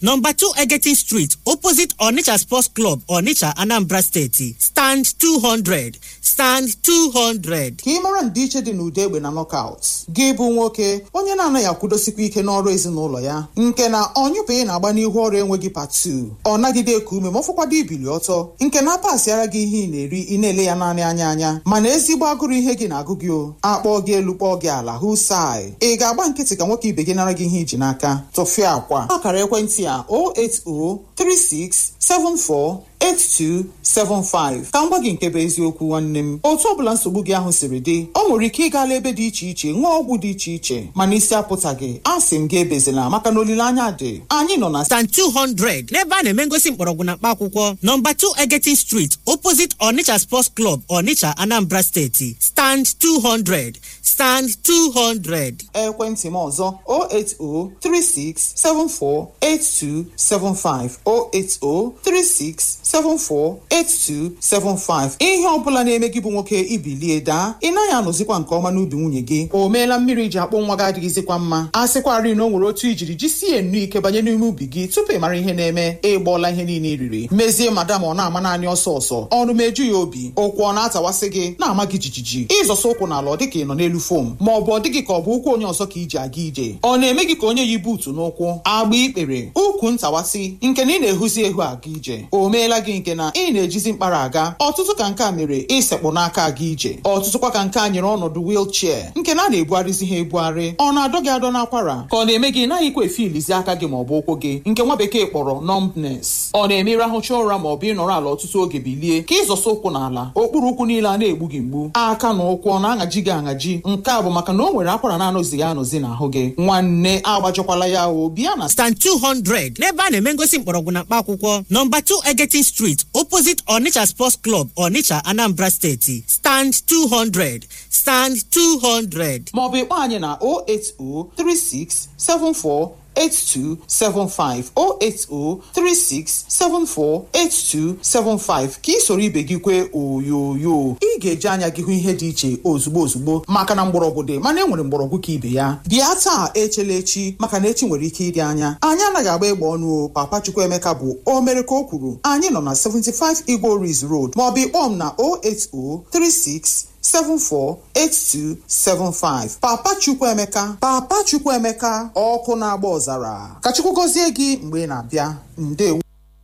nọmba 2 Egetin Street opposite Onitsha Sports Club Onitsha Anambra Steeti stand 200 stand 200 ka ị mara ndịiche dị n'ụda egbe na knockout gị bụ nwoke onye na-anaghị akwụdosikwa ike n'ọrụ ezinụlọ ya nke na ọnyụpụghị na-agba n'ihu ọrụ enweghị patu ọ nagide eku ume ma ọ fọkwado ibili ọtọ nke na-apasịara gị ihe ị na-eri ị na-ele ya naanị anya anya mana ezigbo agụrụ ihe gị na-agụ gị o akpọọ gị elu kpọọ gị ala hụ sai ị ga-agba nkịtị ka nwoke ibe gị nara gị ihe iji n'aka tụfịa akwa akara ekwentị a 0803674 8275 ka m gwa gị nke bụ eziokwu nwanne m otu ọbụla nsogbu gị ahụ siri dị o nwere ike ịgala ebe dị iche iche ṅụọ ọgwụ dị iche iche mana isi apụtaghị a sị m gị ebezila maka na olileanya dị anyị nọ na stand 200 n'ebe a na-eme ngosi mkpọrọgwụ na mkpa akwụkwọ nọmba 2 Egetin Street opposite Onitsha Sports Club Onitsha Anambra Steeti stand 200 stand 200 ekwentị m ọzọ 08036748275 08036748275 ihe ọbụla na-eme gị bụ nwoke ibilie daa ị naghị anọzikwa nke ọma n'ubi nwunye gị o meela mmiri ji akpụ nwa gị adịghịzikwa mma a sịkwarị na o nwere otu ijiri jisie nnu ike banye n'ime ubi gị tupu ị mara ihe na-eme ịgbọọla ihe niile i riri mezie madam ọ na-ama naanị ọsọ ọsọ ọnụ meju ya obi ụkwụ ọ na-atawasị gị na-ama gị jijiji ịzọsa ụkwụ n'ala ọ dịka ị nọ n'elu fom ma ọ bụ ọ dịghị ka ọ bụ ụkwụ onye ọzọ ka iji aga ije ọ na-eme gị ka onye yi buutu n'ụkwụ agba ikpere ukwu ntawasị nke na ị na-ehuzi ehu aga ije o meela gị nke na ị na-ejizi mkpara aga ọtụtụ ka nke a mere ịsekpụ n'aka aga ije ọtụtụkwa ka nke a nyere ọnọdụ wilchea nke na a na-ebugharịzi ha ebugharị ọ na-adọ gị adọ n'akwara ka ọ na-eme gị naghịkwa efilizi aka gị ma ọ bụ ụkwụ gị nke nwa bekee kpọrọ numbness ọ na-eme ịrahụcha ụra ma ọ bụ ịnọrọ ala ọtụtụ oge bilie ka ịzọsa ụkwụ n'ala okpuru ụkwụ niile a na-egbu gị mgbu aka na ụkwụ ọ na-aṅaji gị aṅaji nke a bụ maka na o nwere akwara na-anọzighị anọzi n'ahụ gị nwanne agbajọkwala ya o bịa na stand 200 n'ebe a na-eme ngosi mkpọrọgwụ na mkpa akwụkwọ nọmba 2 Egetin Street opposite Onitsha Sports Club Onitsha Anambra Steeti stand 200 stand 200 maọbụ ịkpọ anyị na 0803674 8275 08036748275 ka ị soro ibe gị kwee oyoyo ị ga-eji anya gị hụ ihe dị iche ozugbo ozugbo maka na mgbọrọgwụ dị mana e nwere mgbọrọgwụ ka ibe ya bịa taa echela echi maka na echi nwere ike ịdị anya anyị anaghị agba egbe ọnụ o papa Chukwuemeka bụ o mere ka o kwuru anyị nọ na 75 Igbo Ridge Road maọbụ ịkpọ m na 08036 748275 Papa Chukwuemeka Papa Chukwuemeka ọkụ na-agba ọzara ka Chukwu gọzie gị mgbe ị na-abịa ndewo